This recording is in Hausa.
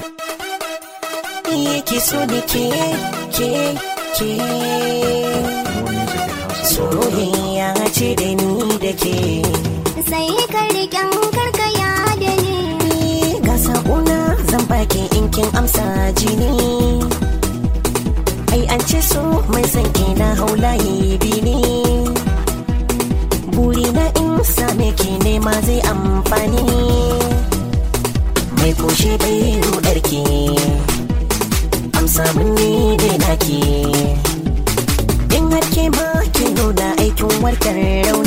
ki so da ke ke ke soyayya ce da ni da ke sai ka riƙen karkaya da ni ga saƙona zan baki in kin amsa jini ai an ce so mai san ke na haulaye bini buri na in same ki nema zai amfani mai koshe bai rudar ki amsa mun ni dai naki in har ke ma ki nuna aikin warkar rauni